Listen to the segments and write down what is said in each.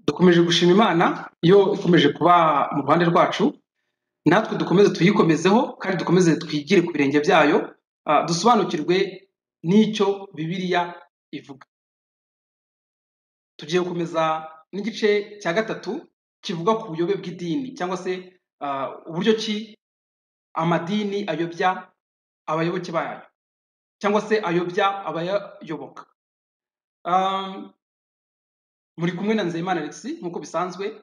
dukomeje gushima imana iyo ikomeje kuba mu ruhande rwacu natwe dukomeze tuyikomezeho kandi dukomeze twigire ku birenge byayo ah, dusobanukirwe n'icyo bibiliya ivuga tugiye gukomeza n'igice cya gatatu kivuga ku buyobe bw'idini cyangwa se ah, uburyo ki amadini ayobya abayoboke bayo cyangwa se ayobya abayayoboka Ah, muri kumwe na nzeyimana alexis nk'uko bisanzwe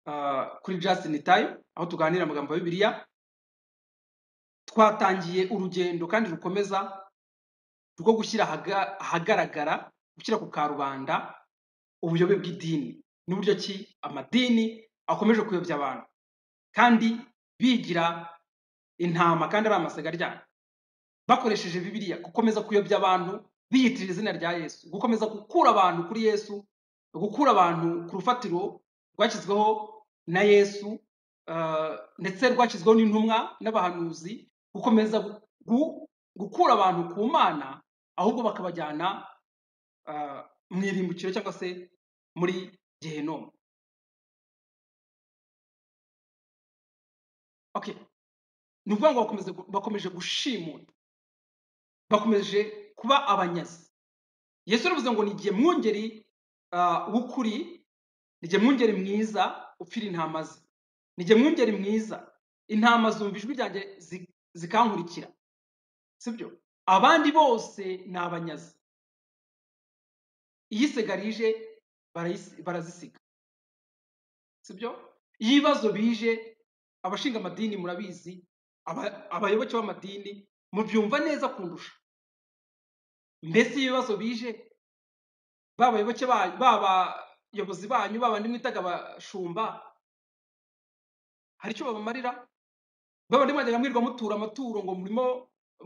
ah, kuri justin tayo aho tuganira amagambo ya bibiliya twatangiye urugendo kandi rukomeza rwo gushyira ahaga- ahagaragara gushyira ku karubanda ubuyobe bw'idini n'uburyo ki amadini akomeje kuyobya abantu kandi bigira intama kandi ari amasaga ryabo bakoresheje bibiliya gukomeza kuyobya abantu biyitirira izina rya yesu gukomeza gukura abantu kuri yesu gukura abantu ku rufatiro rwashyizweho na yesu ah, ndetse rwashyizweho n'intumwa n'abahanuzi gukomeza gu- gukura abantu ku mana ahubwo bakabajyana ah, mu irimbukiro cyangwa se muri gehenomu okay ni ukuvuga ngo bakomeze gu- bakomeje gushimura bakomeje kuba abanyazi yesu yaravuze ngo nigiye mwungeri ah, w'ukuri nigiye mwungeri mwiza upfira intama ze nigiye mwungeri mwiza intama zumva ijwi ryanjye zi- zikankurikira sibyo abandi bose ni abanyazi iyi segarije barayisi- barazisiga sibyo iyo ibibazo bije abashinga amadini murabizi aba- abayoboke b'amadini mubyumva neza kundusha mbese iyo ibibazo bije ba bayoboke banyu ba bayobozi banyu ba bandi mwitaga abashumba hari icyo babamarira ba bandi mwajyaga mwirwa mutura amaturo ngo murimo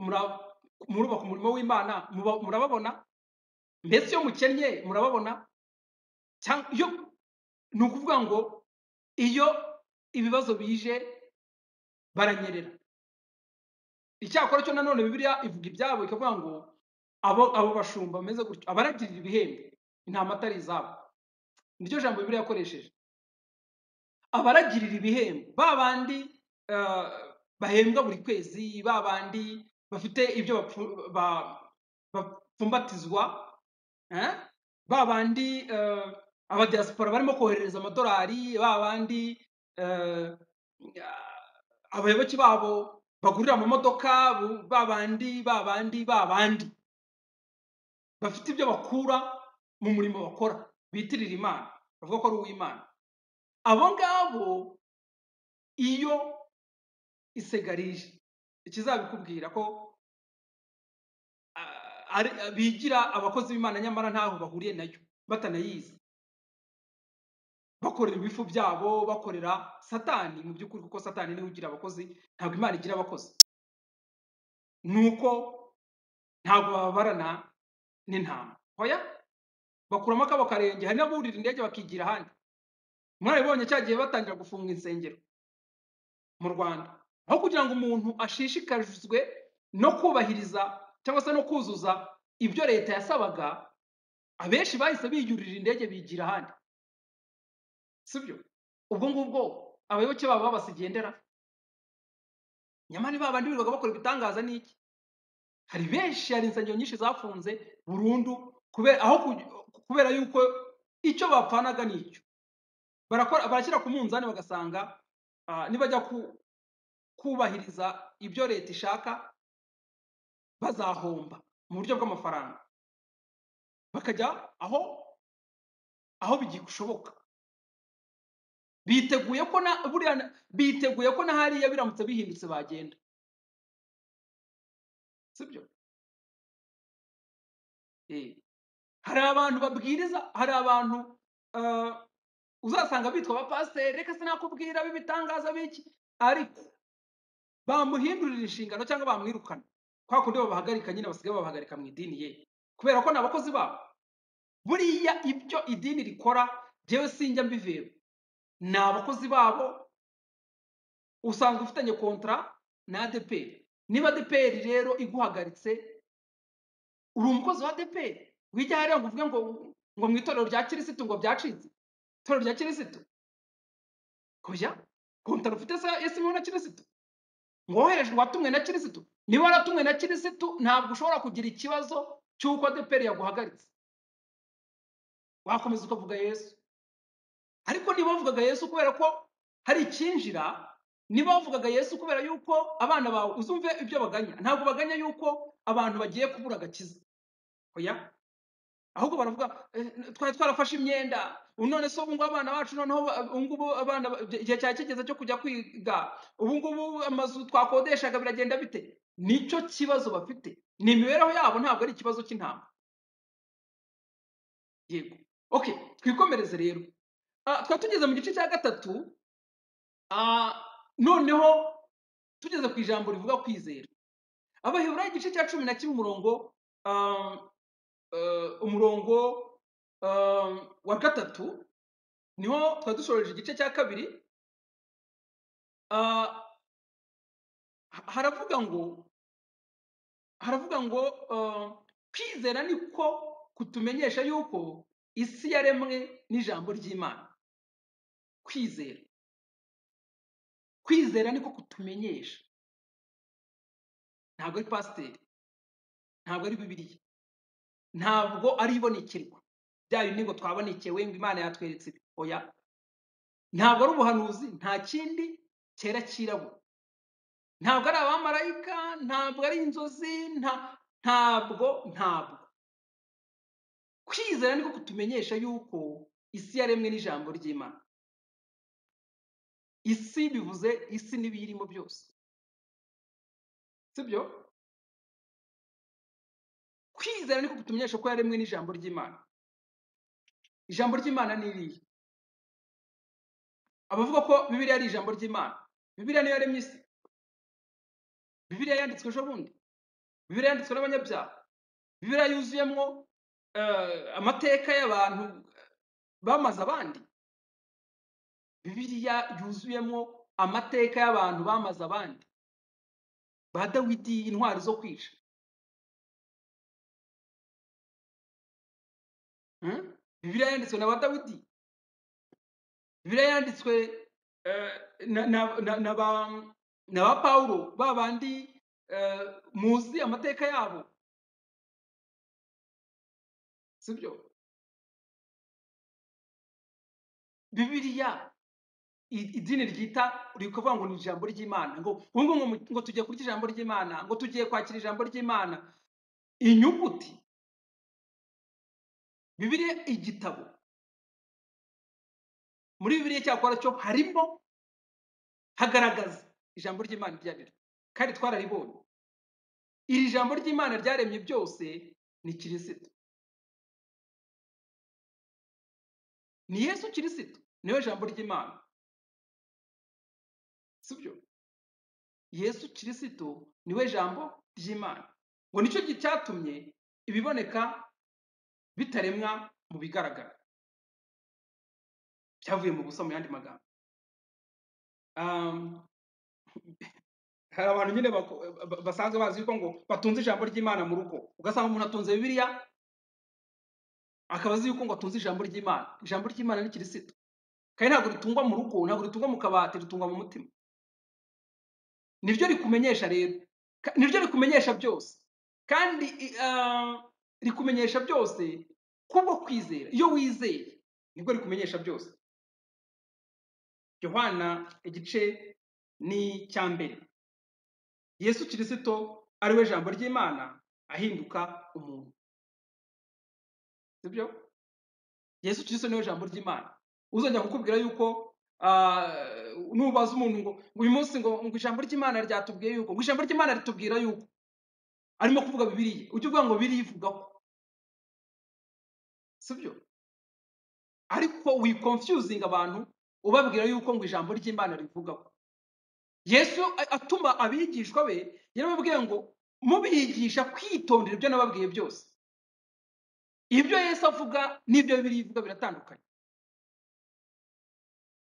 mura- murubaka umurimo w'imana muba- murababona mbese iyo mukennye murababona cyangwa iyo ni ukuvuga ngo iyo ibibazo bije baranyerera icyakora cyo nanone bibiliya ivuga ibyabo ikavuga ngo abo abo bashumba bameze gutyo abaragirira ibihembo intama atari izabo niryo jambo bibiliya yakoresheje abaragirira ibihembo ba bandi ah, bahembwa buri kwezi ba bandi bafite ibyo bapfu- ba- bapfumbatizwa eh? ba bandi ah, abadiaspora barimo koherereza amadolari ba bandi ah, abayoboke babo bagurira amamodoka bu- ba bandi ba bandi ba bandi bafite ibyo bakura mu murimo bakora bitirira imana bavuga ko ari uw'imana abo ngabo iyo isegarije ikizabikubwira ko ah, ari- bigira abakozi b'imana nyamara ntaho bahuriye nayo batanayizi bakorera ibifu byabo bakorera satani mu by'ukuri kuko satani niwe ugira abakozi ntabwo imana igira abakozi ni uko ntabwo bababarana n'intama hoya bakuramo akabo karenge hari n'aburira indege bakigira ahandi mwarabibonye cya gihe batangira gufunga insengero mu rwanda aho kugira ngo umuntu ashishikarizwe no kubahiriza cyangwa se no kuzuza ibyo leta yasabaga abenshi bahise biyurira indege bigira ahandi sibyo ubwo ngubwo abayoboke babo babasigendera nyamara ba bandi birirwaga bakora ibitangaza n'iki hari benshi hari insengero nyinshi zafunze burundu kubera aho kuj- kubera yuko icyo bapfanaga ni icyo barakora barashyira ku munzani bagasanga ah, nibajya ku- kubahiriza ibyo leta ishaka bazahomba mu buryo bw'amafaranga bakajya aho aho bigishoboka biteguye ko na buriya na- biteguye ko na hariya biramutse bihindutse bagenda sibyo Eh, hari abantu babwiriza hari abantu ah, uzasanga bitwa abapasiteri reka sinakubwira b'ibitangaza biki ariko bamuhindurira inshingano cyangwa bamwirukana kwa kundi babahagarika nyine basigaye babahagarika mu idini ye kubera ko ni abakozi babo buriya ibyo idini rikora jyewe sinjya mbiveba ni abakozi babo usanzwe ufitanye kontara na adeperi niba adeperi rero iguhagaritse uri umukozi wa adeperi wijya hariya ngo uvuge ngo ngo mu itorero rya kirisitu ngo byacitse itorero rya kirisito hoya kontaro ufite yesu na kirisito ngo woherejwe watumwe na kirisito niba waratumwe na kirisito ntabwo ushobora kugira ikibazo cy'uko adeperi yaguhagaritse wakomeza ukavuga yesu ariko niba wavugaga yesu kubera ko hari icyinjira niba wavugaga yesu kubera yuko abana bawe uzumve ibyo baganya ntabwo baganya yuko abantu bagiye kubura agakiza oya ahubwo baravuga twari twarafashe imyenda none se ubu ngubu abana bacu noneho ubu ngubu abana igihe cyari kigeze cyo kujya kwiga ubu ngubu amazu twakodeshaga biragenda bite nicyo kibazo bafite ni imibereho yabo ntabwo ari ikibazo cy'intama yego oke twikomereze rero twari tugeze mu gice cya gatatu noneho tugeze ku ijambo rivuga kwizera abaheburayo igice cya cumi na kimwe umurongo umurongo wa gatatu niho twari dusoreje igice cya kabiri haravuga ngo haravuga ngo kwizera niko kutumenyesha yuko isi yaremwe n'ijambo ry'imana kwizera kwizera niko kutumenyesha ntabwo ari pasiteri ntabwo ari bibiriya ntabwo ari ibonekerwa bya bindi ngo twabonekewe ngo imana yatweretse oya ntabwo ari ubuhanuzi nta kindi cyera cyirabura ntabwo ari abamarayika ntabwo ari inzozi ntabwo ntabwo kwizera niko kutumenyesha yuko isi yaremwe n'ijambo ry'imana isi bivuze isi n'ibiyirimo byose sibyo kwizera niko kutumenyesha ko yaremwe n'ijambo ry'imana ijambo ry'imana ni iriya abavuga ko bibiriya ari ijambo ry'imana bibiriya niyo yaremye isi bibiriya yanditswe ejo bundi bibiriya yanditswe n'abanyabyaha bibiriya yuzuyemo amateka y'abantu bamaze abandi bibiriya yuzuyemo amateka y'abantu bamaze abandi ba dawidi intwari zo kwica bibiriya yanditswe na ba dawidi bibiriya yanditswe na ba pawulo ba bandi muzi amateka yabo sibyo bibiriya idini ryita rikuvuga ngo ni ijambo ry'imana ngo ubu ngubu ngo tugiye kurya ijambo ry'imana ngo tugiye kwakira ijambo ry'imana inyuguti bibiriya igitabo muri bibiriya cyakora cyo harimo hagaragaza ijambo ry'imana iryo ari ryo kandi twararibonye iri jambo ry'imana ryaremye byose ni kirisito ni yesu kirisito niwe jambo ry'imana sibyo yesu kirisito niwe jambo ry'imana ngo nicyo cyatumye ibiboneka bitaremwa mu bigaragara byavuye mu busa mu yandi magambo hari abantu nyine basanzwe bazi yuko ngo batunze ijambo ry'imana mu rugo ugasanga umuntu atunze bibiliya akaba azi yuko ngo atunze ijambo ry'imana ijambo ry'imana ni kirisito kandi ntabwo ritungwa mu rugo ntabwo ritungwa mu kabati ritungwa mu mutima niryo rikumenyesha rero niryo rikumenyesha byose kandi rikumenyesha byose kubwo kwizera iyo wizeye nibwo rikumenyesha byose yohana igice ni icya mbere yesu kirisito ariwe jambo ry'imana ahinduka umuntu sibyo yesu kirisito niwe jambo ry'imana uzongera kukubwira yuko nubaza umuntu ngo uyu munsi ngo ngo ijambo ry'imana ryatubwiye yuko ngo ijambo ry'imana ritubwira yuko arimo kuvuga bibiriya ujye uvuga ngo biriya ivuga ko sibyo ariko wikonfyuzinga abantu ubabwira yuko ngo ijambo ry'imana rivuga ko yesu atuma abigishwa be yarababwiye ngo mubigisha kwitondera ibyo nababwiye byose ibyo Yesu avuga n'ibyo bibiri ivuga biratandukanye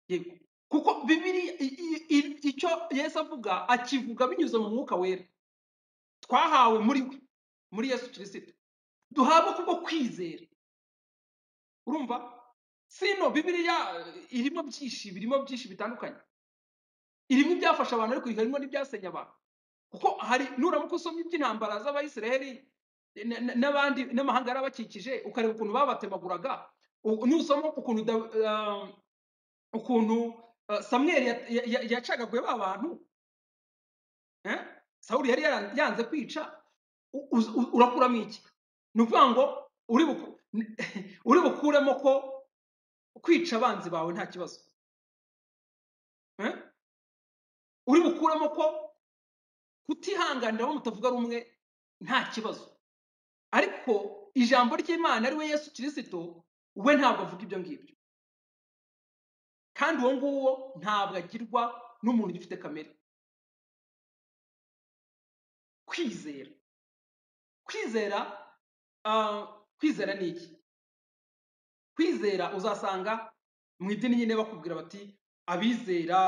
yego kuko bibiri icyo Yesu avuga akivuga binyuze mu mwuka wera twahawe muri we muri Yesu kirisito duhabwa kubwo kwizera urumva sino bibiliya irimo byinshi birimo byinshi bitandukanye irimo ibyafasha abantu ariko harimo n'ibyasenya abantu kuko hari nuramuka usomye iby'intambara z'abayisiraheli n- n- n'abandi n'amahanga yari abakikije ukareba ukuntu babatemaguraga u- nusoma ukuntu Daw- ah, ukuntu ah, samweli ya- ya- ya- yacagaguye ba bantu eh? sawuli yari yaran- yanze kwica u- uz- u- urakuramo iki ni ukuvuga ngo uri buku- uri bukuremo ko kwica abanzi bawe nta kibazo eh? uri bukuremo ko kutihanganira abo mutavuga rumwe nta kibazo ariko ijambo ry'imana ari we yesu kirisito we ntabwo avuga ibyo ngibyo kandi uwo nguwo ntabwo agirwa n'umuntu ugifite kamere kwizera kwizera ah, kwizera ni iki kwizera uzasanga mu idini nyine bakubwira bati abizera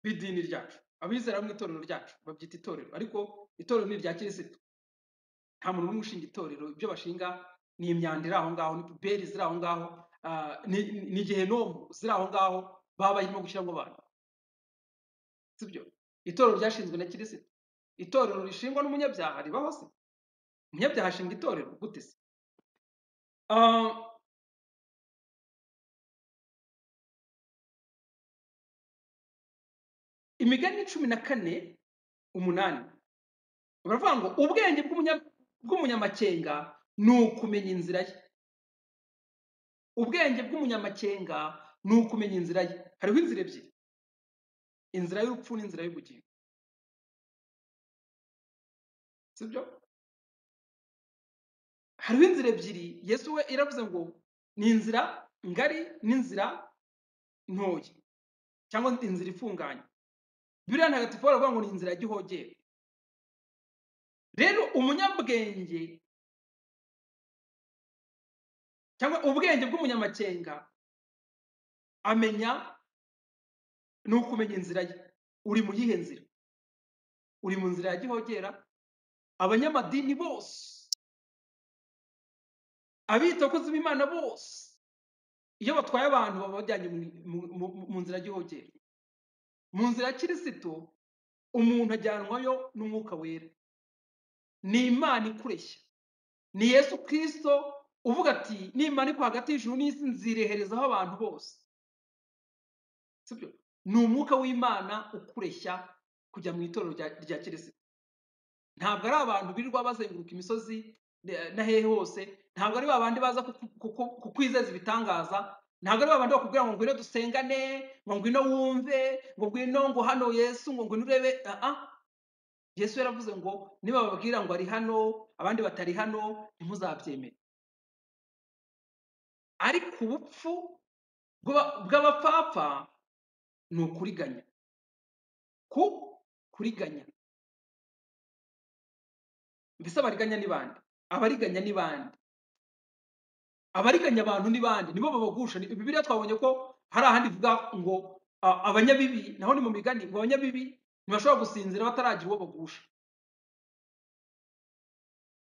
b'idini ryacu abizera bo mu itorero ryacu babyita itorero ariko itorero ni irya kirisito nta muntu n'umwe ushinga itorero ibyo bashinga ni imyanda iri aho ngaho ni puberi ziri aho ngaho ah, ni- ni ni gehenomu ziri aho ngaho baba barimo gushyiramo abantu sibyo itorero ryashinzwe na kirisito itorero rishingwa n'umunyabyaha ribaho se umunyabyaha ashinga itorero gute se Ah, imigani cumi na kane umunani baravuga ngo ubwenge bw'umunya- bw'umunyamakenga ni ukumenya inzira ye ubwenge bw'umunyamakenga ni ukumenya inzira ye hariho inzira ebyiri inzira y'urupfu n'inzira y'ubugingo sibyo hariho inzira ebyiri yesu we yaravuze ngo ni inzira ngari n'inzira ntoya cyangwa inzira ifunganye biriya ntagatifu baravuga ngo ni inzira ya gihogere rero umunyabwenge cyangwa ubwenge bw'umunyamakenga amenya ni ukumenya inzira ye uri mu yihe nzira uri mu nzira ya gihogera abanyamadini bose abitakozi b'imana bose iyo batwaye abantu baba bajyanye mu- mu- mu- mu nzira ya gihogera mu nzira ya kirisito umuntu ajyanwayo n'umwuka wera ni imana ikureshya ni yesu kirisito uvuga ati nimana iko hagati y'ijuru n'isi nzireherezaho abantu bose sibyo ni umwuka w'imana ukureshya kujya mu itorero rya rya kirisito ntabwo ari abantu birirwa bazenguruka imisozi eh, na hehe hose ntabwo ari ba bandi baza kuku- kuku- kukwizeza ibitangaza ntabwo ari ba bandi bakubwira ngo ngwino dusengane ngo ngwino wumve ngo ngwino ngo hano yesu ngo ngwino urebe ah ah. yesu yaravuze ngo niba bababwira ngo ari hano abandi batari hano ntimuzabyemere ariko ubupfu bw'aba- bw'abapfapfa ni ukuriganya ku kuriganya mbese abariganya ni bande abariganya ni bande abariganya abantu ni bande nibo babagusha Ni- bibiliya twabonye ko hari ahandi ivuga ngo a- abanyabibi naho ni mu migani ngo abanyabibi ntibashobora gusinzira bataragira uwo bagusha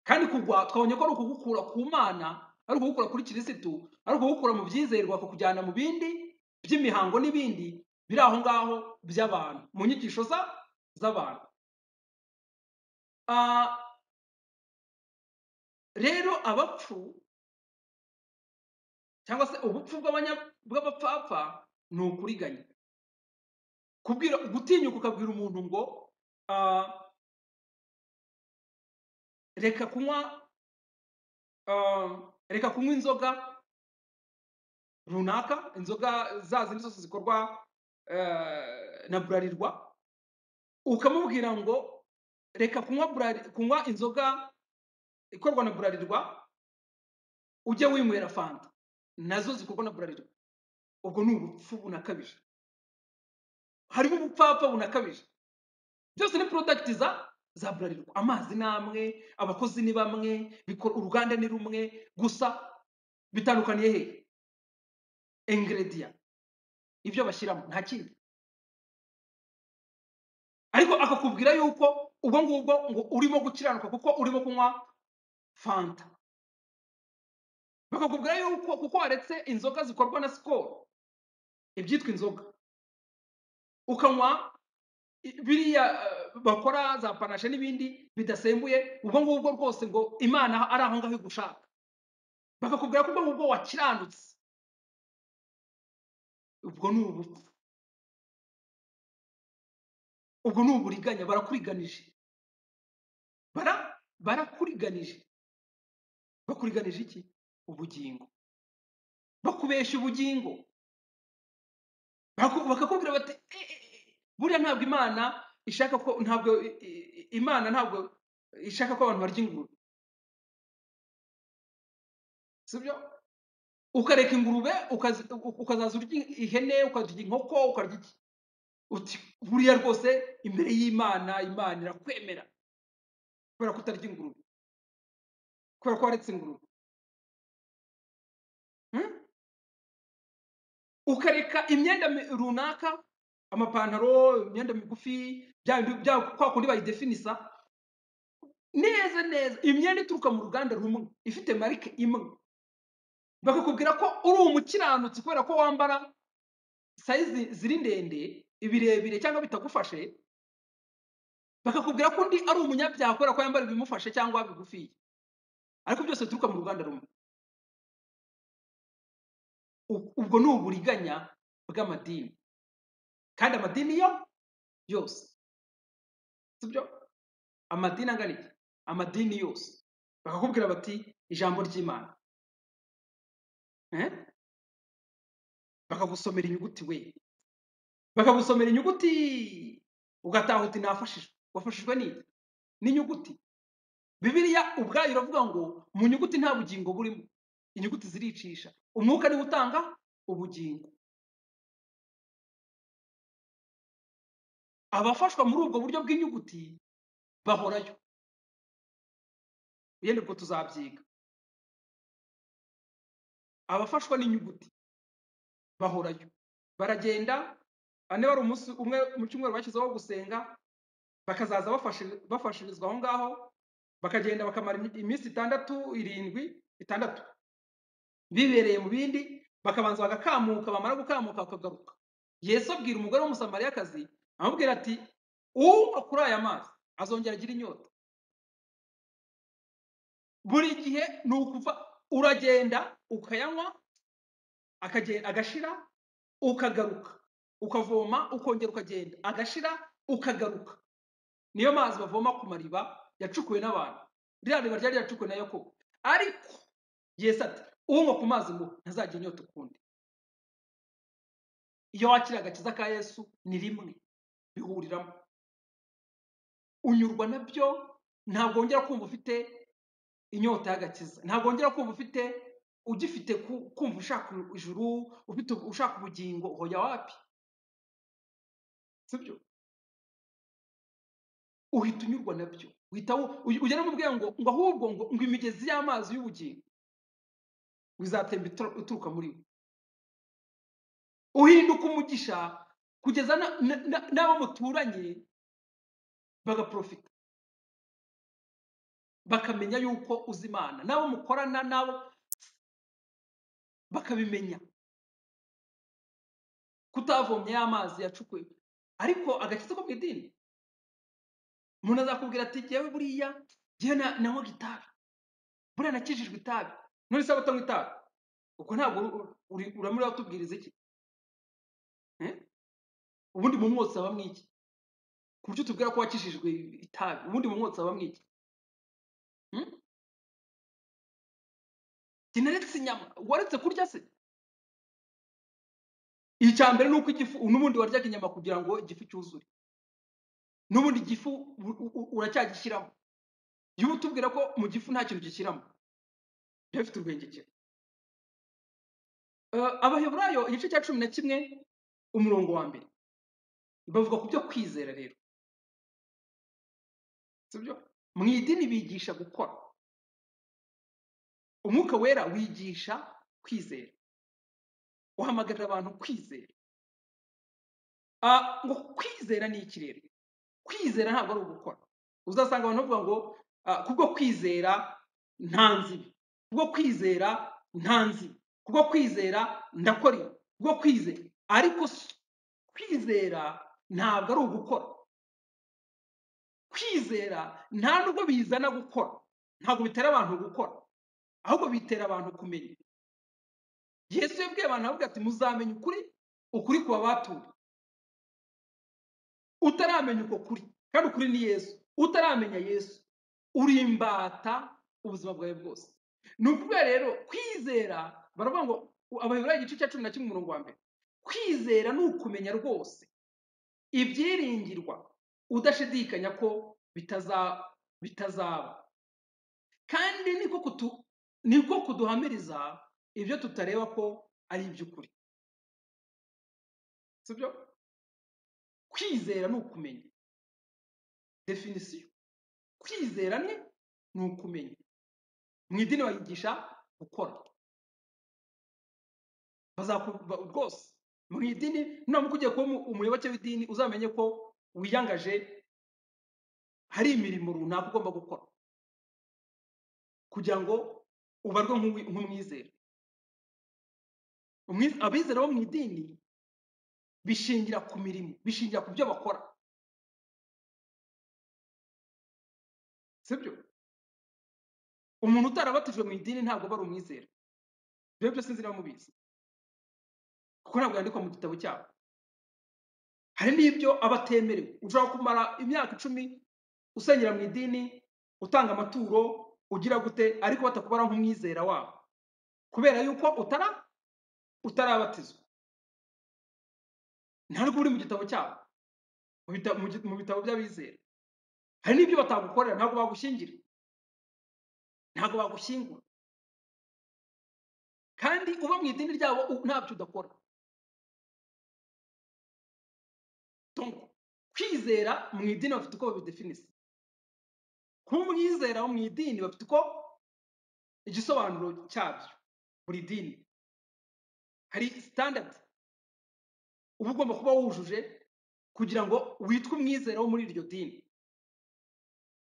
kandi kugwa twabonye ko ari ukugukura ku mana ari ukugukura kuri kirisitu ari ukugukura mu byizerwa kukujyana mu bindi by'imihango n'ibindi biri aho ngaho by'abantu mu nyigisho za z'abantu Ah, rero abapfu cyangwa se ubupfu bw'abanya- bw'abapfapfa ni ukuriganya kubwira gutinyuka ukabwira umuntu ngo ah, reka kunywa ah, reka kunywa inzoga runaka inzoga za zindi zose zikorwa eh, na burarirwa ukamubwira ngo reka kunywa burari- kunywa inzoga ikorwa na burarirwa ujye winywera fanta nazo zikorwa na burarirwa ubwo ni ubupfu bunakabije harimo ubupfapfa bunakabije byose ni porodagiti za za burarirwa amazi ni amwe abakozi ni bamwe bikora- uruganda ni rumwe gusa bitandukaniye he ingredient ibyo bashyiramo nta kindi ariko akakubwira yuko ubwo ngubwo ngo urimo gukiranuka kuko urimo kunywa fanta bakakubwira yuko kuko waretse inzoga zikorwa na sikoro ibyitwa inzoga ukanywa biriya eh, bakora za panashe n'ibindi bidasembuye ubwo ngubwo rwose ngo imana ari aho ngaho igushaka bakakubwira ko ubwo ngubwo wakiranutse ubwo ni ubupfu ubwo ni uburiganya barakuriganije bara barakuriganije bakuriganije iki ubugingo bakubeshya ubugingo Baku- bakakubwira bati "E, e, e, buriya ntabwo imana ishaka ko ntabwo i- i- imana ntabwo ishaka ko abantu barya ingurube sibyo ukareka ingurube ukazi- ukazaza urya ihene ukarya inkoko ukarya iki uti buriya rwose imbere y'imana imana irakwemera kubera ko utarya ingurube kubera ko waretse ingurube Hmm? ukareka imyenda mi- runaka amapantaro imyenda migufi bya bindi- bya kwa kundi bayidefinisa neza neza imyenda ituruka mu ruganda rumwe ifite marike imwe bakakubwira ko uri umukiranutsi kubera ko wambara sayizi ziri ndende ibirebire cyangwa bitagufashe bakakubwira ko undi ari umunyabyaha kubera ko yambara ibimufashe cyangwa bigufiye ariko byose bituruka mu ruganda rumwe U- ubwo ni uburiganya bw'amadini kandi amadini yo yose sibyo amadini angana iki amadini yose bakakubwira bati ijambo ry'imana Eh? bakagusomera inyuguti we bakagusomera inyuguti ugataha uti nafashijwe wafashijwe n'iki n'inyuguti bibiliya ubwayo iravuga ngo mu nyuguti nta bugingo burimo inyuguti ziricisha umwuka niwe utanga ubugingo abafashwa muri ubwo buryo bw'inyuguti bahorayo yenda ubwo tuzabyiga abafashwa n'inyuguti bahorayo baragenda ane wari umunsi umwe mu cyumweru bashyizeho wo gusenga bakazaza bafashe- bafashirizwa aho ngaho bakagenda bakamara imi- iminsi itandatu irindwi itandatu bibereye mu bindi bakabanza bagakamuka bamara gukamuka bakagaruka yesu abwira umugore w'umusamariyakazi amubwira ati unywa kuri aya mazi azongera agira inyota buri gihe ni ukuva uragenda ukayanywa akagen- agashira ukagaruka ukavoma ukongera ukagenda agashira ukagaruka niyo mazi bavoma ku mariba yacukuwe n'abantu ririya riba ryari ryacukuwe na yakobo ariko yesu ati unywa ku mazi ngo ntazajya inyota ukundi iyo wakira agakiza ka yesu ni rimwe bihuriramo unyurwa nabyo ntabwo wongera kumva ufite inyota y'agakiza ntabwo wongera kumva ufite ugifite ku- kumva ushaka ijuru ufite ushaka ubugingo hoya wapi sibyo uhita unyurwa nabyo uhita wu- uy- ugera mu bwenge ngo ngo ahubwo ngo ngo imigezi y'amazi y'ubugingo ngo izatemba itro- ituruka muri we uhinduka umugisha kugeza na- na- na- n'abo muturanye bagaprofita bakamenya yuko uzi imana n'abo mukorana n'abo bakabimenya kutavomye y'amazi yacukuwe ariko agakiza ko mu idini umuntu azakubwira ati jyewe buriya jyewe na- nanywaga itabi buriya nakijijwe itabi none se abatanywa itabi ubwo ntabwo uri- uri- uramuri watubwiriza iki Eh? ubundi mu mwotsi haba mwiki ku buryo tubwira ko wakijijwe itabi ubundi mu mwotsi haba mwiki Hmm? Jye naretse inyama waretse kurya se icya mbere ni uko igifu n'ubundi waryaga inyama kugira ngo igifu cyuzure n'ubundi igifu u- u- u- uracyagishyiramo jya utubwira ko mu gifu nta kintu gishyiramo jya bifite urwengekero Eh, abaheburayo igice cya cumi na kimwe umurongo wa mbere bavuga ku byo kwizera rero sibyo mu idini bigisha gukora umwuka wera wigisha kwizera uhamagarira abantu kwizera Ah, ngo kwizera ni ikirere kwizera ntabwo ari ugukora uzasanga abantu bavuga ngo ah, kubwo kwizera nta nzibi kubwo kwizera ntanzi kubwo kwizera ndakora ibi kubwo kwizera ariko si- kwizera ntabwo ari ugukora kwizera nta nubwo bizana gukora ntabwo bitera abantu gukora ahubwo bitera abantu kumenya yesu yabwiye abantu avuga ati muzamenya ukuri ukuri kuba batuye utaramenya uko kuri kandi ukuri ni yesu utaramenya yesu uri imbata ubuzima bwawe bwose ni ukuvuga rero kwizera baravuga ngo abaheburayo igice cya cumi na kimwe umurongo wa mbere kwizera ni ukumenya rwose ibyiringirwa udashidikanya ko bitaza bitazaba kandi niko kutu niko kuduhamiriza ibyo tutareba ko ari iby'ukuri sibyo kwizera ni ukumenya definisiyo kwizera ni ni ukumenya mu idini bayigisha gukora bazaku- ba- rwose mu idini nuramuka ugiye kuba umu- umuyoboke w'idini uzamenye ko wiyangaje hari imirimo runaka ugomba gukora kugira ngo ubarwe nk'uwi- nk'umwizera Umwiz- abizera bo mu idini bishingira ku mirimo bishingira ku byo bakora sibyo umuntu utarabatijwe mu idini ntabwo aba ari umwizera ibyo byose sinzi niba mubizi kuko ntabwo yandikwa mu gitabo cyabo hari n'ibyo aba atemerewe ushobora kumara imyaka icumi usengera mu idini utanga amaturo ugira gute ariko batakubara nk'umwizera wabo kubera yuko utara utarabatizwa ntabwo uri mu gitabo cyabo mu bita- mu gi- mu bitabo by'abizera hari n'ibyo batagukorera ntabwo bagushyingira ntabwo bagushyingura kandi uba mu idini ryabo u- ntabyo udakora Donc, kwizera mu idini bafite uko babidefinisa kuba umwizera wo mu idini bafite uko igisobanuro cyabyo buri dini hari standard uba ugomba kuba wujuje kugira ngo witwe umwizera wo muri iryo dini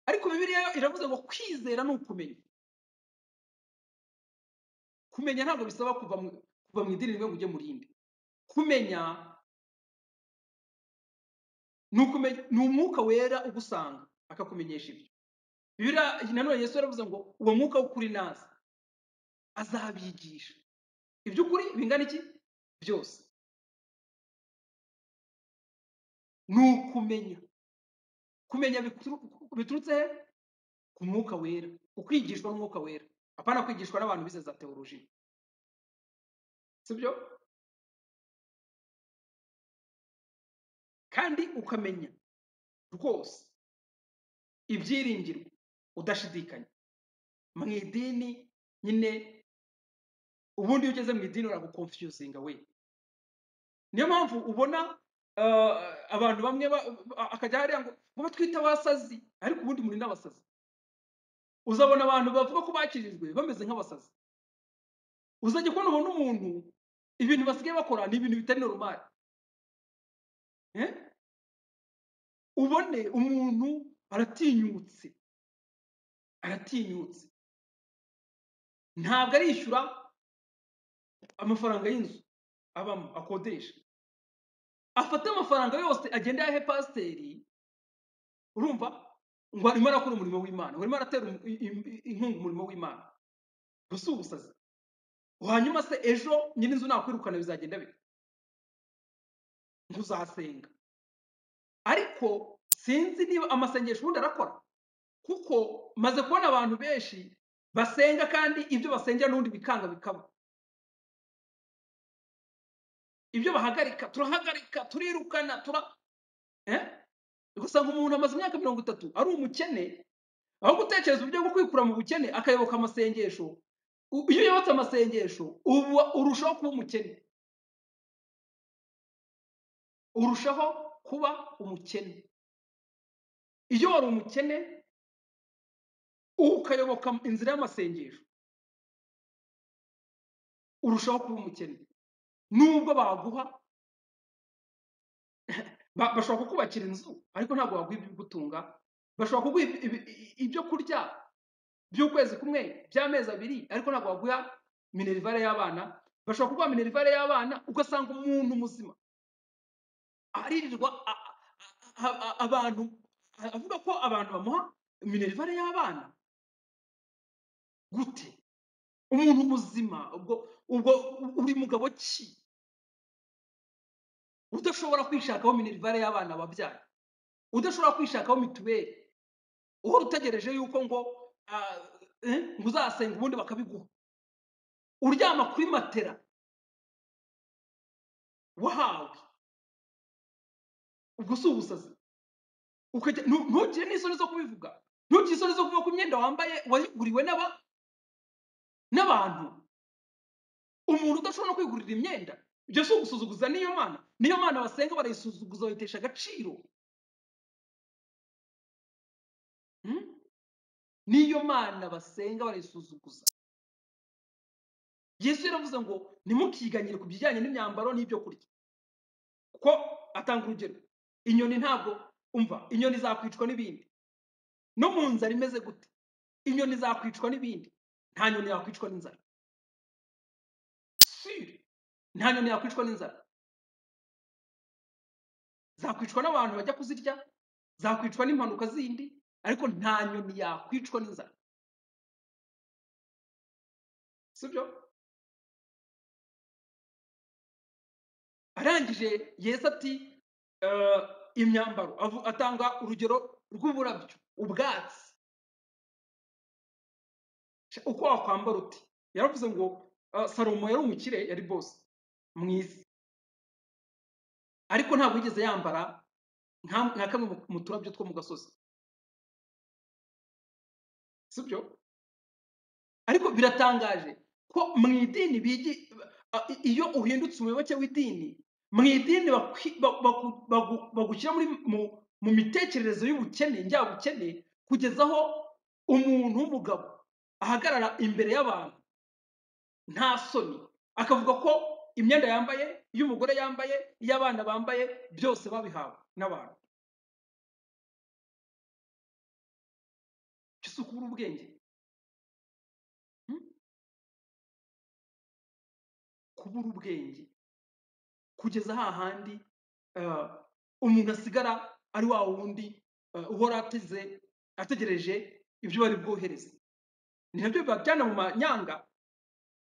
ariko bibiliya yo iravuze ngo kwizera ni ukumenya kumenya ntabwo bisaba kuva mu, kuva mu idini rimwe ngo ujye mu rindi kumenya ni ukumenya ni umwuka wera ugusanga akakumenyesha ibyo bibiliya nanone yesu yaravuze ngo uwo mwuka w'ukuri naza azabigisha iby'ukuri bingana iki byose ni ukumenya kumenya bikuru- biturutse he ku mwuka wera ukwigishwa n'umwuka wera apana kwigishwa n'abantu bize za teolojiya sibyo kandi ukamenya rwose ibyiringirwa udashidikanya mu idini nyine ubundi iyo ugeze mu idini uragukonfyuzinga we niyo mpamvu ubona uh, abantu bamwe ba- ba- akajya hariya ngo ngo batwite abasazi ariko ubundi muri n'abasazi uzabona abantu bavuga ko bakirijwe bameze nk'abasazi uzajya kubona umuntu umuntu ibintu basigaye bakora ni ibintu bitari normal eh? ubone umuntu aratinyutse aratinyutse ntabwo arishyura amafaranga y'inzu abamo akodesha afate amafaranga yose agenda ayahe pasiteri urumva ngo arimo arakora umurimo w'imana ngo arimo aratera um- i- i- inkunga umurimo w'imana gusa ubusazi hanyuma se ejo nyiri inzu nakwirukana bizagenda bite ngo uzasenga ariko sinzi niba amasengesho ubundi arakora kuko maze kubona abantu benshi basenga kandi ibyo basengera n'ubundi bikanga bikaba ibyo bahagarika turahagarika turirukana tura eh? ugasanga umuntu amaze imyaka mirongo itatu ari umukene aho gutekereza uburyo bwo kwikura mu bukene akayoboka amasengesho u- iyo uyobotse amasengesho ubu urushaho kuba umukene urushaho kuba umukene iyo wari umukene ukayoboka inzira y'amasengesho urushaho kuba umukene nubwo baguha ba- bashobora kukubakira inzu ariko ntabwo baguha ibigutunga bashobora kuguha ibi- ibi- ibyo kurya by'ukwezi kumwe by'amezi abiri ariko ntabwo baguha minerivare y'abana bashobora kurwara minerivare y'abana ugasanga umuntu muzima aririrwa a- a- a- abantu avuga ko abantu bamuha minerivare y'abana gute umuntu muzima ubwo ubwo uri mugabo ki udashobora kwishakaho minerivare y'abana wabyaye udashobora kwishakaho mituweli uhora utegereje yuko ngo ah, eh, ngo uzasenga ubundi bakabiguha uryama kuri matera wahawe ubwo si ubusazi ukajya ntu- ntugire n'isoni zo kubivuga ntugire isoni zo kuvuga ko imyenda wambaye wayiguriwe n'aba- n'abantu umuntu udashobora no kwigurira imyenda ibyo si ugusuzuguza niyo mana niyo mana basenga barayisuzuguza bayitesha agaciro Mm? niyo mana basenga barayisuzuguza yesu yaravuze ngo ntimukiganyire ku bijyanye n'imyambaro n'ibyo kurya kuko atanga urugero inyoni ntabwo umva inyoni zakwicwa n'ibindi no mu nzara imeze gute inyoni zakwicwa n'ibindi nta nyoni yakwicwa n'inzara sire nta nyoni yakwicwa n'inzara zakwicwa n'abantu bajya kuzirya zakwicwa n'impanuka zindi ariko nta nyoni yakwicwa n'inzara sibyo arangije yesu ati eh, imyambaro avu- atanga urugero rw'uburabyo ubwatsi Sha, uko wakwambara uti yaravuze ngo eh, salomo yari umukire yari bose mwiza ariko ntabwo yigeze yambara nka nka kamwe mu- mu turabyo two mu gasozi sibyo ariko biratangaje ko mu idini bigi a- i- iyo uhindutse umuyoboke w'idini mu idini bakwi- ba- baku- bagu- bagushyira muri mu, mu mitekerereze y'ubukene njyabukene kugeza aho umuntu w'umugabo ahagarara imbere y'abantu nta soni akavuga ko imyenda yambaye y'umugore yambaye iy'abana bambaye byose babihawe n'abantu icyo kubura ubwenge hmm? kubura ubwenge kugeza hahandi eh, umuntu asigara ari wa wundi eh, uhora ateze ategereje ibyo bari bwohereze ni nabyo bibajyana mu manyanga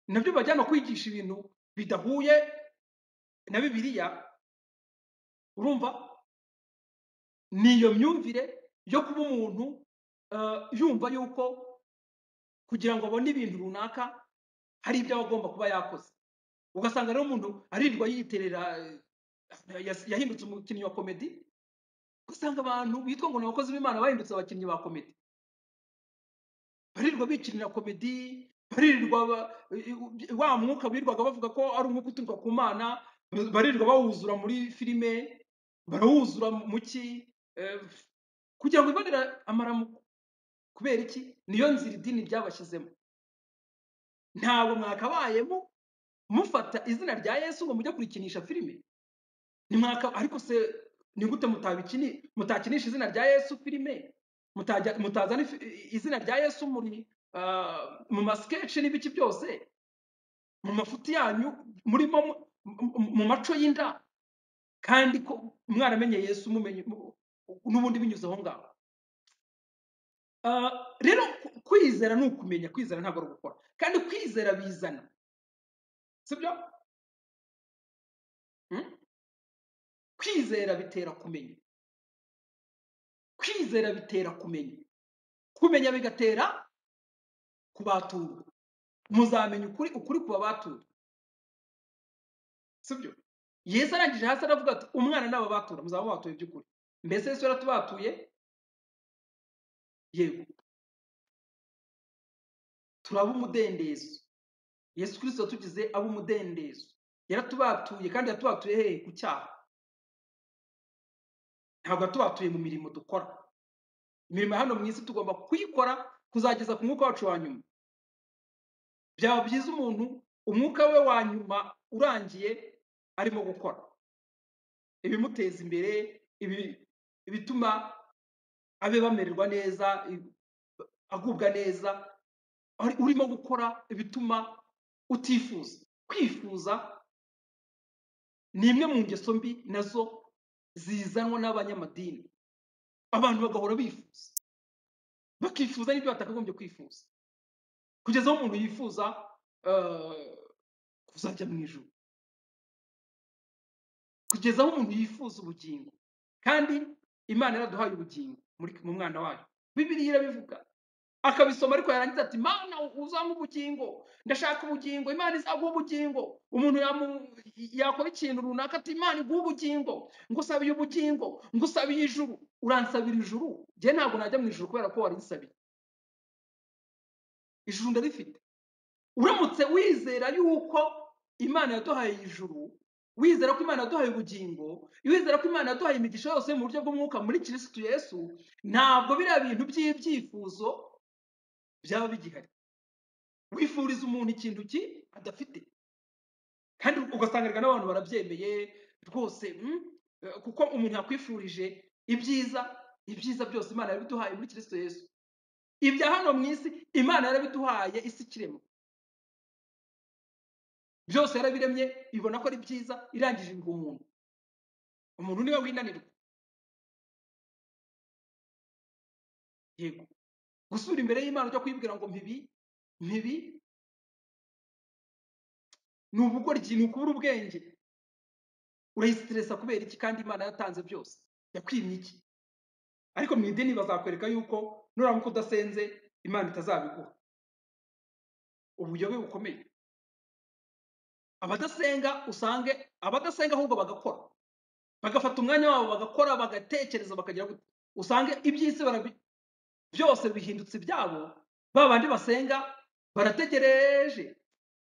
ni nabyo bibajyana kwigisha ibintu bidahuye na bibiliya urumva ni iyo myumvire yo kuba umuntu eh, yumva yuko kugira ngo abone ibintu runaka hari ibyo aba agomba kuba yakoze ugasanga rero umuntu aririrwa yiterera eh, yas- yahindutse umukinnyi wa komedi ugasanga abantu bitwa ngo ni abakozi b'imana bahindutse abakinnyi ba komedi baririrwa bikinira komedi baririrwa ba- wa mwuka birirwaga bavuga ko ari umwuka uturuka ku mana baririrwa bawuzura muri filime barawuzura mu ki eh, kugira ngo ibonere amaramuko kubera iki niyo nzira idini ryabashyizemo ntabwo mwakabayemo mufata izina rya yesu ngo mujye kurikinisha filime nimwaka ariko se ni gute mutabikini mutakinisha izina rya yesu filime mutajya- mutazana ifi- izina rya yesu muri ah, mu maskeche n'ibiki byose mu mafuti yanyu murimo mu mu- mu maco y'inda kandi ko mwaramenye yesu mumenye mu- n'ubundi binyuze aho ngaho Ah, rero ku- kwizera ni ukumenya kwizera ntabwo ari ugukora kandi kwizera bizana sibyo Mm? kwizera bitera kumenya kwizera bitera kumenya kumenya bigatera kubaturwa muzamenya ukuri ukuri kuba batura sibyo yesu arangije hasi aravuga ati umwana n'aba batura muzaba batuye by'ukuri mbese yesu yaratubatuye yego turaba umudendezo yesu kirisito yatugize ab'umudendezo yaratubatuye kandi yatubatuye hehe ku cyaha ntabwo yatubatuye mu mirimo dukora imirimo ya hano mu isi tugomba kuyikora kuzageza ku mwuka wacu wa nyuma byaba byiza umuntu umwuka we wa nyuma urangiye arimo gukora ibimuteza imbere ibi- ibituma abe bamererwa neza i- agubwa neza ari- urimo gukora ibituma utifuza kwifuza ni imwe mu ngeso mbi nazo zizanwa n'abanyamadini abantu bagahora bifuza bakifuza n'ibyo batakagombye kwifuza kugeza aho umuntu yifuza eh, kuzajya mu ijuru kugeza aho umuntu yifuza ubugingo kandi imana yaraduhaye ubugingo muri mu mwana wayo bibiliya irabivuga akabisoma ariko yarangiza ati mana uzampa ubugingo ndashaka ubugingo imana izaguha ubugingo umuntu yamu- yakora ikintu runaka ati imana iguhe ubugingo ngusabiye ubugingo ngusabiye ijuru uransabira ijuru njye ntabwo najya mu ijuru kubera ko warisabiye ijuru ndarifite uramutse wizera yuko imana yaduhaye ijuru wizera ko imana yaduhaye ubugingo wizera ko imana yaduhaye imigisha yose mu buryo bw'umwuka muri kirisitu yesu ntabwo biriya bintu by'ibyifuzo byaba bigihari wifuriza umuntu ikintu ki adafite kandi ugasanga n'abantu barabyemeye rwose mm, eh, kuko umuntu yakwifurije ibyiza ibyiza byose imana yarabiduhaye muri kirisitu yesu ibya hano mu isi imana yarabiduhaye isi ikirema byose yarabiremye ibona ko ari byiza irangije ibiha umuntu umuntu niwe winanirwa yego gusubira imbere y'imana ujya kuyibwira ngo mpibi mpibi ni ubugoryi ni ukubura ubwenge urayisitiresa kubera iki kandi imana yatanze byose yakwimye iki ariko mu idini bazakwereka yuko nuramuka udasenze imana itazabiguha ubuyobe bukomeye abadasenga usange abadasenga ahubwo bagakora bagafata umwanya wabo bagakora bagatekereza bakagira gute usange iby'isi barabi byose bihindutse ibyabo ba bandi basenga barategereje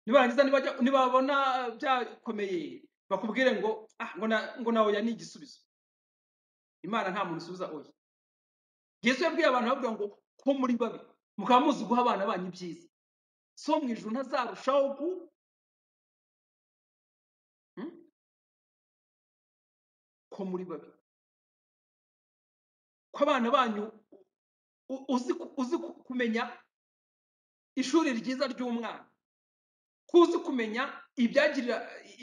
nibarangiza nibajya- nibabona byakomeye bakubwire ngo ah, ngo na- ngo na oya ni igisubizo imana nta muntu usubiza oya yesu yabwiye abantu bavuga ngo ko muri babi mukaba muzi guha abana banyu ibyiza so mu ijuru ntazarushaho gu Hmm? ko muri babi ko abana banyu u- uzi ku- uzi ku- kumenya ishuri ryiza ry'umwana ko uzi kumenya ibyagirira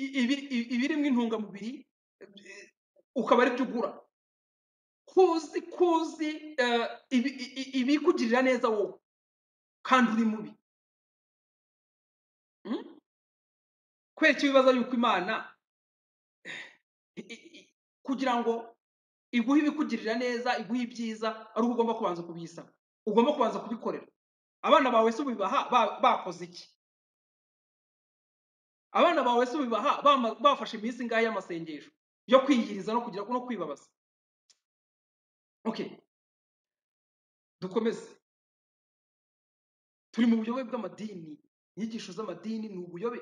i- ibi- i- ibirimo intungamubiri eh, ukaba aribyo ugura ko uzi ko uzi eh, ibi- i- i- ibikugirira neza wowe kandi uri mubi Hmm? kubera icyo bibaza yuko imana i- i- i- kugira ngo iguhe ibikugirira neza iguhe ibyiza ari uko ugomba kubanza kubisaba ugomba kubanza kubikorera abana bawe se ubibaha ba- bakoze iki abana bawe se ubibaha bama- bafashe iminsi ingahe y'amasengesho yo kwiyiriza no kugira no kwibabaza okay dukomeze turi mu buyobe bw'amadini inyigisho z'amadini ni ubuyobe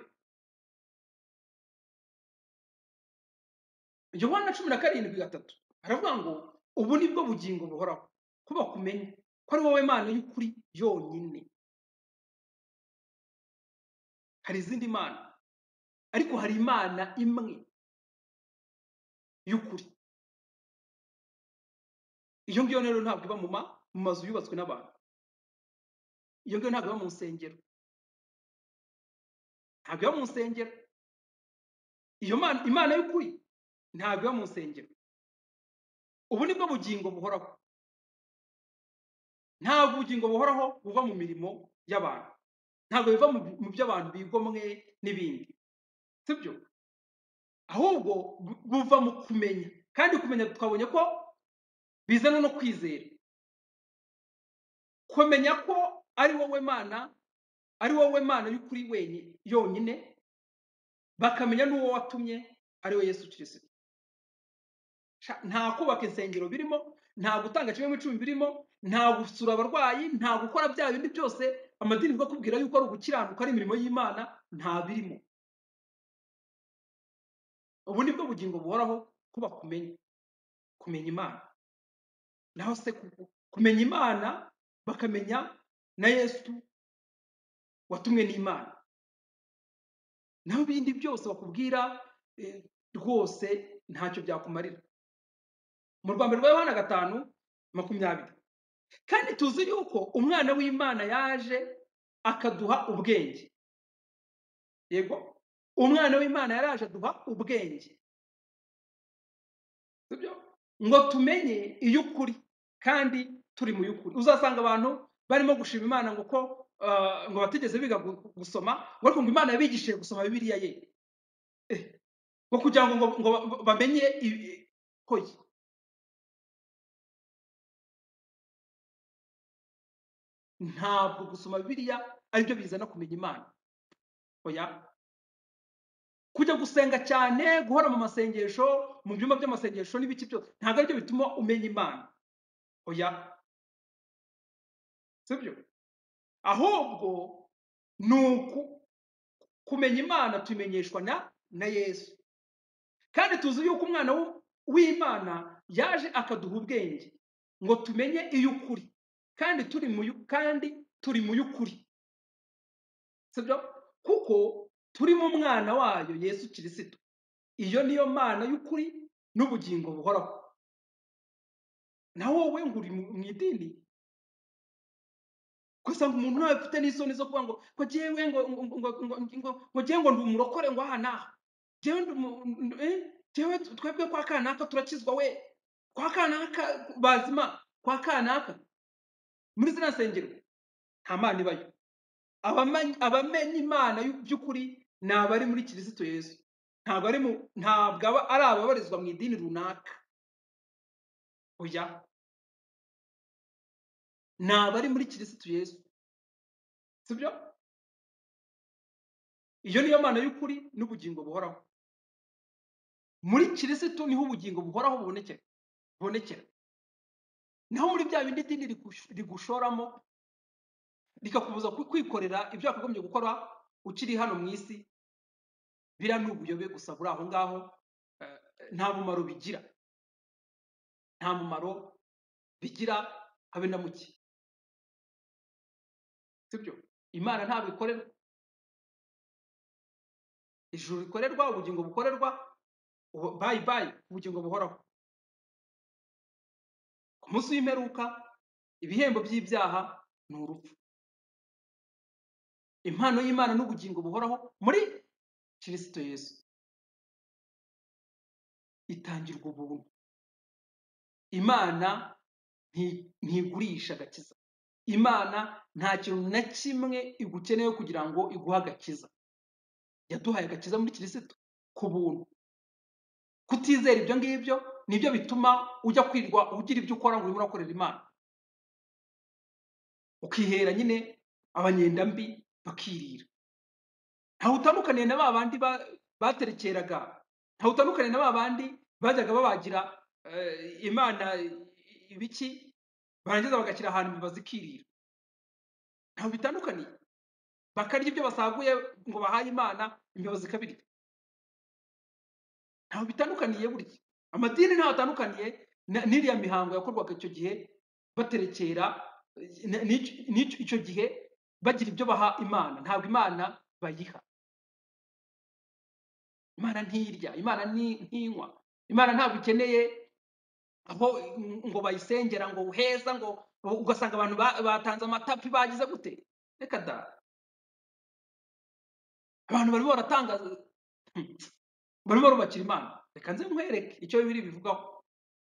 yohana cumi na karindwi gatatu aravuga ngo ubu ni bwo bugingo buhoraho ko bakumenya ko ari wowe mana y'ukuri yonyine hari izindi mana ariko hari imana imwe y'ukuri iyo ngiyo rero ntabwo iba mu ma- mu mazu yubatswe n'abantu iyo ngiyo ntabwo iba mu nsengero ntabwo iba mu nsengero iyo mana imana y'ukuri ntabwo iba mu nsengero ubu ni bwo bugingo buhoraho ntabwo ubugingo buhoraho buva mu mirimo y'abantu ntabwo biva mu bi- mu byo abantu bigomwe n'ibindi sibyo ahubwo bu- buva mu kumenya kandi kumenya twabonye ko bizana no kwizera kumenya ko ari wowe mana ari wowe mana y'ukuri wenyine yonyine bakamenya n'uwo watumye ari we yesu kirisito Sha- nta kubaka insengero birimo nta gutanga kimwe mu icumi birimo nta gusura abarwayi nta gukora bya bindi byose amadini bwo kubwira yuko ari ugukiranuka ari imirimo y'imana nta birimo ubu ni bwo bugingo buhoraho kuba kumenya kumenya imana naho se ku- kumenya imana bakamenya na yesu watumwe n'imana naho ibindi byose bakubwira eh, rwose ntacyo byakumarira mu rwanda rwa yohana gatanu makumyabiri kandi tuzi yuko umwana w'imana yaje akaduha ubwenge yego umwana w'imana yaraje aduha ubwenge sibyo ngo tumenye iy'ukuri kandi turi mu y'ukuri uzasanga abantu barimo gushima imana ngo ko ah, ngo batigeze biga gu- gusoma ngo ariko ngo imana yabigishije gusoma bibiliya ye Eh, ngo kugira ngo ngo- ngo ba- bamenye ibi- hoya ntabwo gusoma bibiliya aribyo bizana kumenya imana oya kujya gusenga cyane guhora mu masengesho mu byumba by'amasengesho n'ibiki byose ntabwo aribyo bituma umenya imana oya sibyo ahubwo ni uku kumenya imana tumenyeshwa na na yesu kandi tuzi yuko umwana w'u- w'imana yaje akaduha ubwenge ngo tumenye iy'ukuri kandi turi mu y'u- kandi turi mu y'ukuri sibyo kuko turi mu mwana wayo yesu kirisito iyo niyo mana y'ukuri n'ubugingo buhoraho na wowe ngo uri mu mu idini ugasanga umuntu ntawe ufite n'isoni zo kuvuga ngo ngo jyewe ngo ngo ngo ngo ngo ngo jyewe ngo ndi umurokore ngo aha n'aha jyewe ndi umu- ndi- eh, jyewe twebwe kwa kanaka turakizwa we kwa kanaka bazima kwa kanaka muri ziriya nsengero nta mana ibayo abamany- abamenya imana y'u- by'ukuri ni abari muri kirisito yesu ntabwo ari mu ntabwo aba ari ababarizwa mu idini runaka oya ni abari muri kirisito yesu sibyo iyo niyo mana y'ukuri n'ubugingo buhoraho muri kirisitu niho ubugingo buhoraho bubonekera bubonekera naho muri bya bindi dini rigush- rigushoramo rikakubuza ku- kwikorera ibyo wakagombye gukora ukiri hano mu isi biriya ni ubuyobe gusa buri aho ngaho eh, nta mumaro bigira nta mumaro bigira habe na muke sibyo imana ntabwo ikorerwa ijuru rikorerwa ubugingo bukorerwa ubu- bayi bayi ubugingo buhoraho ku munsi w'imperuka ibihembo by'ibyaha ni urupfu impano y'imana n'ubugingo buhoraho muri kirisito yesu itangirwa ubuntu imana nti- ntigurisha agakiza imana nta kintu na kimwe igukeneyeho kugira ngo iguhe agakiza yaduhaye agakiza muri kirisito ku buntu kutizera ibyo ngibyo nibyo bituma ujya kwirwa ugira ibyo ukora ngo urimo urakorera imana ukihera nyine abanyenda mbi bakirira ntaho utandukaniye na ba bandi ba- baterekeraga ntaho utandukaniye na ba bandi bajyaga babagira eh, imana ibiki barangiza bagashyira ahantu bazikirira ntaho bitandukaniye bakarya ibyo basaguye ngo bahaye imana imbeba zikabirya ntaho bitandukaniye burya amadini ntaho atandukaniye na- n'iriya mihango yakorwaga icyo gihe baterekera eh, na- n'icyo- n'icyo- icyo gihe bagira ibyo baha imana ntabwo imana bayiha imana ntirya imana ni- ntinywa imana ntabwo ikeneye aho ngo bayisengera ngo heza ngo ugasanga abantu ba- batanze amatapi bagize gute reka da abantu barimo baratanga barimo barubakira imana reka nze nkwereke icyo bibiri bivugaho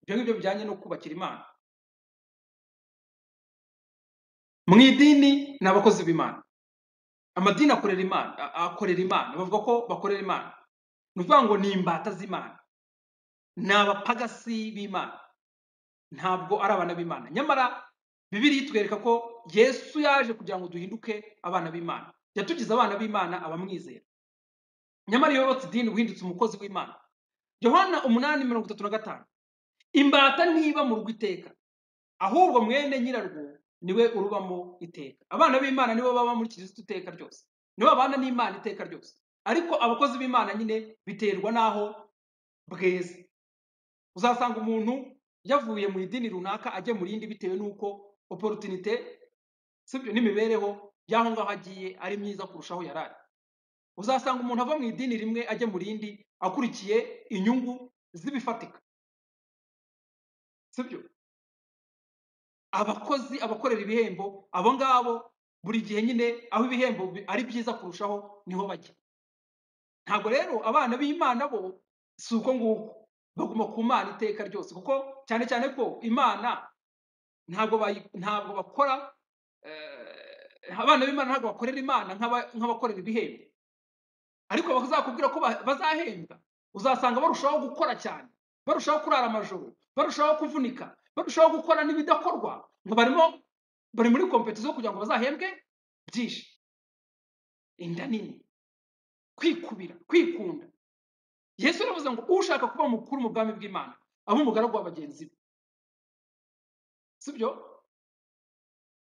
ibyo ngibyo bijyanye no kubakira imana mu idini ni abakozi b'imana amadini akorera imana a- akorera imana bavuga ko bakorera imana ni ukuvuga ngo ni imbata z'imana ni abapagasi b'imana ntabwo ari abana b'imana nyamara bibiri itwereka ko yesu yaje kugira ngo duhinduke abana b'imana yatugize abana b'imana abamwizera nyamara iyo wubatse idini wihindutse umukozi w'imana yohana umunani mirongo itatu na gatanu imbata ntiba mu rugo iteka ahubwo mwene nyirarwo niwe urubamo iteka abana b'imana nibo baba muri kirisitu iteka ryose nibo babana n'imana iteka ryose ariko abakozi b'imana nyine biterwa n'aho bweze uzasanga umuntu yavuye mu idini runaka ajya mu rindi bitewe n'uko oporutunite sibyo n'imibereho y'aho ngaho agiye ari myiza kurushaho yari ari uzasanga umuntu ava mu idini rimwe ajya mu rindi akurikiye inyungu z'ibifatika sibyo abakozi abakorera ibihembo abo ngabo buri gihe nyine aho ibihembo bi- ari byiza kurushaho niho bajya ntabwo rero abana b'imana bo si uko nguko baguma ku mana iteka ryose kuko cyane cyane ko imana ntabwo bayi- ntabwo bakora eh, abana b'imana ntabwo bakorera imana nk'aba- nk'abakorera ibihembo ariko bazakubwira ko ba- bazahembwa uzasanga barushaho gukora cyane barushaho kurara amajoro barushaho kuvunika barushaho gukora n'ibidakorwa ngo barimo bari muri kompetizo kugira ngo bazahembwe byinshi inda nini kwikubira kwikunda yesu yaravuze ngo ushaka kuba mukuru mu bwami bw'imana abe umugaragu wa bagenzi be sibyo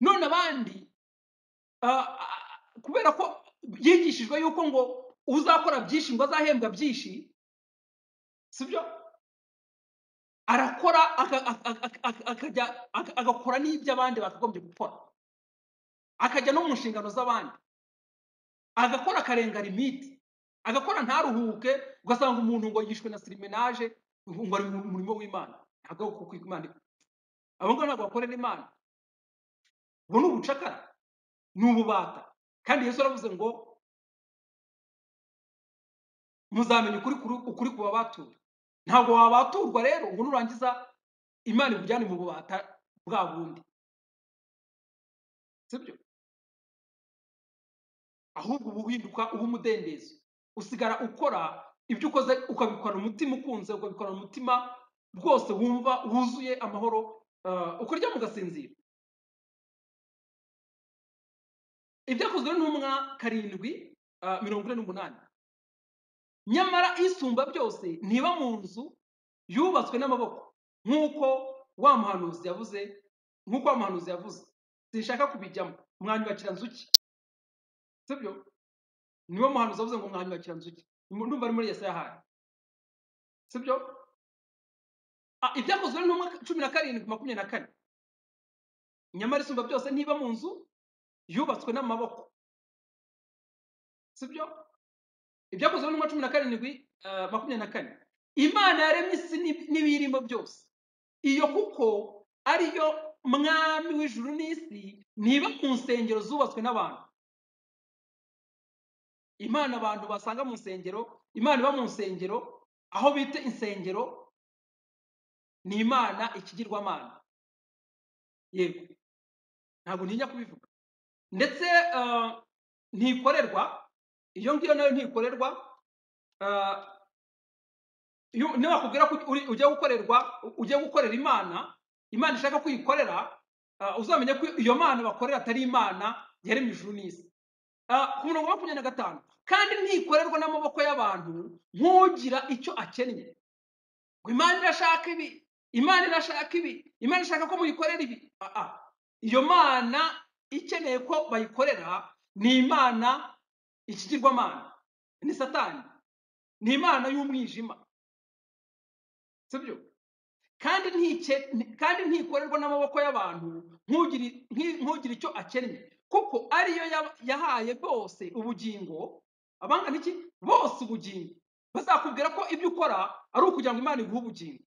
none abandi ah, ah, kubera ko yigishijwe yuko ngo uzakora byinshi ngo azahembwa byinshi sibyo arakora aka- aka- aka- aka- akajya aka- agakora n'ibyo abandi bakagombye gukora akajya no mu nshingano z'abandi agakora akarenga limiti agakora ntaruhuke ugasanga umuntu ngo yishwe na sirimenaje ngo ari mu murimo w'imana ntabwo ari uko imana ikora. abo ngabo ntabwo bakorera imana ubu ni ubucakara ni ububata kandi yesu yaravuze ngo muzamenya ukuri kuri- ukuri ku babatura ntabwo wabaturwa rero ngo nurangiza imana ikujyane mu bubata bwa bundi sibyo ahubwo uba uhinduka uba umudendezo usigara ukora ibyo ukoze ukabikorana umutima ukunze ukabikorana umutima rwose wumva wuzuye amahoro eh, ukaryama ugasinzira ibyakozwe n'intumwa karindwi eh, mirongo ine n'umunani nyamara isumba byose ntiba mu nzu yubatswe n'amaboko nk'uko wa muhanuzi yavuze nk'uko wa muhanuzi yavuze sinshaka kubijyamo mwanyubakira nzu ki sibyo niwe muhanuzi wavuze ngo mwanyubakira nzu ki ndumva ari muri yesaya hari sibyo Ah, ibyakozwe n'intumwa cumi na karindwi makumyabiri na kane nyamara isumba byose ntiba mu nzu yubatswe n'amaboko sibyo ibyakozwe n'intumwa cumi na karindwi eh, makumyabiri na kane imana yaremye isi n'ib- n'ibiyirimo byose iyo kuko ariyo mwami w'ijuru n'isi ntiba mu nsengero zubatswe n'abantu imana abantu basanga mu nsengero imana iba mu nsengero aho bita insengero ni imana ikigirwamana yego ntabwo ntinya kubivuga ndetse eh, ntikorerwa iyo ngiyo nayo ntikorerwa eh, iyo nibakubwira ko uri- ugiye gukorerwa ugiye gukorera imana imana ishaka kwikorera uzamenya ko iyo mana bakorera atari imana yaremye ijuru n'isi Ah, ku murongo wa makumyabiri na gatanu kandi ntikorerwa n'amaboko y'abantu nk'ugira icyo akennye ngo imana irashaka ibi imana irashaka ibi imana ishaka ko muyikorera ibi Ah, ah. iyo mana ikeneye ko bayikorera ni imana ikigirwamana ni satani ni imana y'umwijima sibyo kandi ntike- kandi ntikorerwa n'amaboko y'abantu nk'ugira nki- nk'ugira icyo akennye kuko ariyo ya- yahaye bose ubugingo abangana iki bose ubugingo bazakubwira ko ibyo ukora ari ukugira ngo imana iguhe ubugingo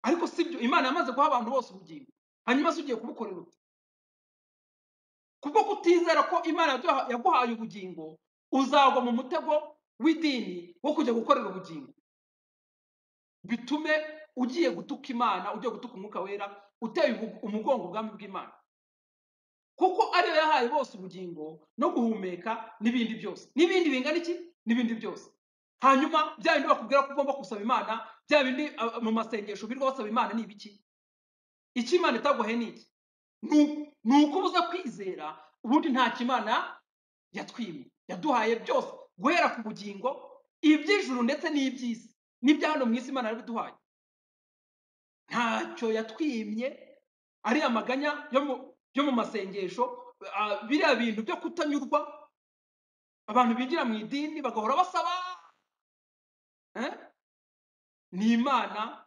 ariko si byo imana yamaze guha abantu bose ubugingo hanyuma se ugiye kubukorera ute kubwo kutizera ko imana yaduha- yaguhaye ubugingo uzagwa mu mutego w'idini wo kujya gukorera ubugingo bitume ugiye gutuka imana ugiye gutuka umwuka wera uteye ubu- umugongo ubwami bw'imana kuko ariyo yahaye bose ubugingo no guhumeka n'ibindi byose n'ibindi bingana iki n'ibindi byose hanyuma bya bindi bakubwira ko ugomba gusaba imana bya bindi ah, mu masengesho birirwa basaba imana ni ibiki icyo imana itaguhaye ni iki Ni uku- ni ukubuza kwizera ubundi nta kimana yatwimye yaduhaye byose guhera ku bugingo iby'ijuru ndetse n'iby'isi n'ibya hano mu isi imana yarabiduhaye ntacyo yatwimye ari amaganya yo mu, yo mu masengesho ah, biriya bintu byo kutanyurwa abantu bigira mu idini bagahora basaba eh? ni imana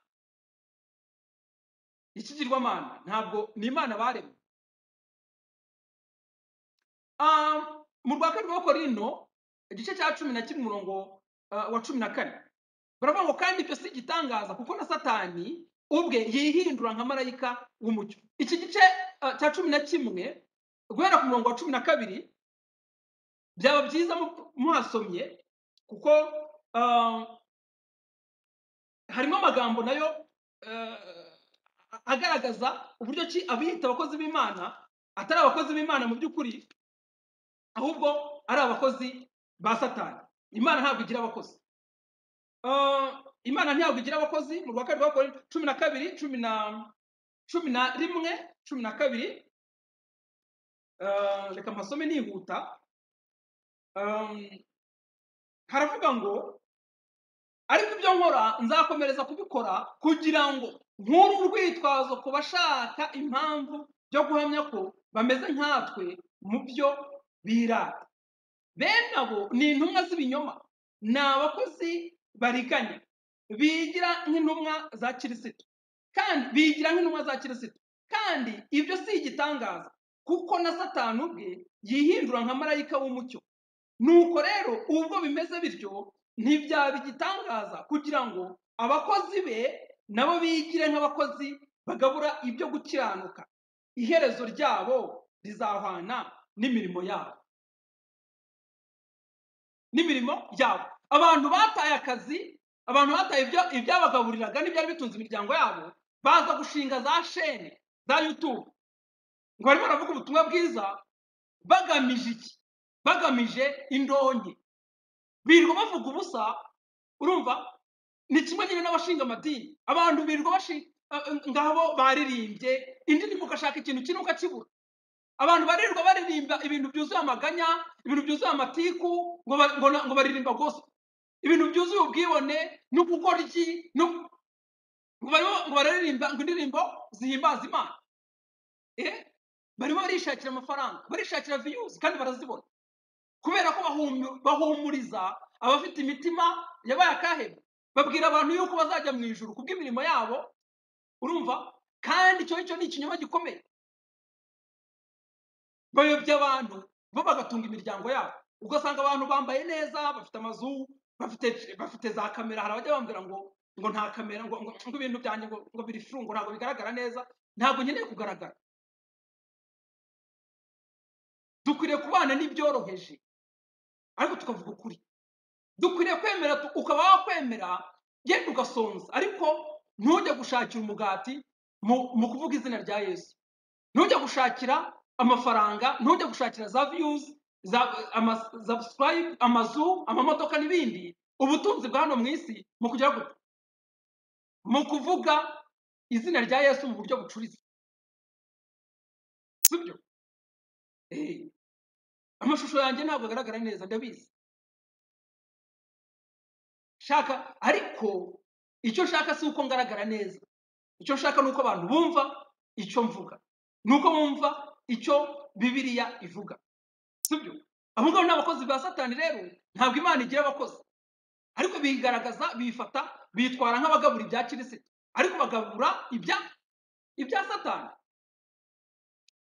ikigirwamana ntabwo ni imana baremwe Ah, mu rwa kabiri rino igice cya cumi na kimwe umurongo ah, wa cumi na kane baravuga ngo kandi ibyo si igitangaza kuko na satani ubwe yihindura nka marayika w'umucyo iki gice ah, cya cumi na kimwe guhera ku murongo wa cumi na kabiri byaba byiza mu- muhasomye kuko ah, harimo amagambo nayo eh, agaragaza uburyo ki abiyita abakozi b'imana atari abakozi b'imana mu by'ukuri ahubwo ari abakozi ba satani imana ntabwo igira abakozi Ah, imana ntabwo igira abakozi mu rwa kabiri rwa korinto cumi na kabiri cumi na cumi na rimwe cumi na kabiri Ah, reka mpasome nihuta Ah, haravuga ngo ariko ibyo nkora nzakomereza kubikora kugira ngo nkure urwitwazo ku bashaka impamvu byo guhamya ko bameze nkatwe mu byo birata bene abo ni intumwa z'ibinyoma ni abakozi bariganya bigira nk'intumwa za kirisito kandi bigira nk'intumwa za kirisito kandi ibyo si igitangaza kuko na satani ubwe yihindura nka marayika w'umucyo nuko rero ubwo bimeze bityo ntibyaba igitangaza kugira ngo abakozi be nabo bigire nk'abakozi bagabura ibyo gukiranuka iherezo ryabo rizahwana n'imirimo yabo n'imirimo yabo abantu bataye akazi abantu bataye ibyo ibyabagaburiraga n'ibyari bitunze imiryango yabo baza gushinga za shene za yutube ngo barimo baravuga ubutumwa bwiza bagamije iki bagamije indonke birirwa bavuga ubusa urumva ni kimwe nyine n'abashinga amadini abantu birirwa bashinga ngabo baririmbye indirimbo ugashaka ikintu kimwe ukakibura abantu baririrwa baririmba ibintu byuzuye amaganya ibintu byuzuye amatiku ngo ba- ngo na- ngo baririmba gospel ibintu byuzuye ubwibone no gukora iki no- ngo barimo- ngo bararirimba ngo indirimbo zihimbaza imana eh barimo barishakira amafaranga barishakira viyuzi kandi barazibona kubera ko bahumu- bahumuriza abafite imitima yabaye akahebwe babwira abantu yuko bazajya mu ijuru kubw'imirimo yabo urumva kandi icyo ngicyo ni ikinyoma gikomeye bayobya abantu bo bagatunga imiryango yabo ugasanga abantu bambaye neza bafite amazu bafite bafite za kamera hari abajya bambwira ngo ngo nta kamera ngo, ngo, ngo ibintu byanjye ngo, ngo biri furu ngo ntabwo bigaragara neza ntabwo nkeneye kugaragara dukwiriye kubana n'ibyoroheje ariko tukavuga ukuri dukwiriye kwemera tu- ukaba wakwemera yenda ugasonza ariko ntujya gushakira umugati mu mu kuvuga izina rya yesu ntujya gushakira amafaranga ntujya gushakira za viyuzi za ama- za subscribe amazu amamodoka n'ibindi ubutunzi bwa hano mu isi mu kugera gute mu kuvuga izina rya yesu mu buryo bucuritse sibyo Eh, amashusho yanjye ntabwo agaragara neza ndabizi shaka ariko icyo nshaka si uko ngaragara neza icyo nshaka ni uko abantu bumva icyo mvuga ni uko bumva icyo bibiliya ivuga sibyo abo ngabo ni abakozi ba satani rero ntabwo imana igira abakozi ariko bigaragaza bifata bitwara nk'abagabura ibya kirisito ariko bagabura ibya ibya satani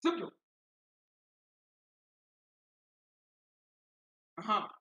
sibyo aha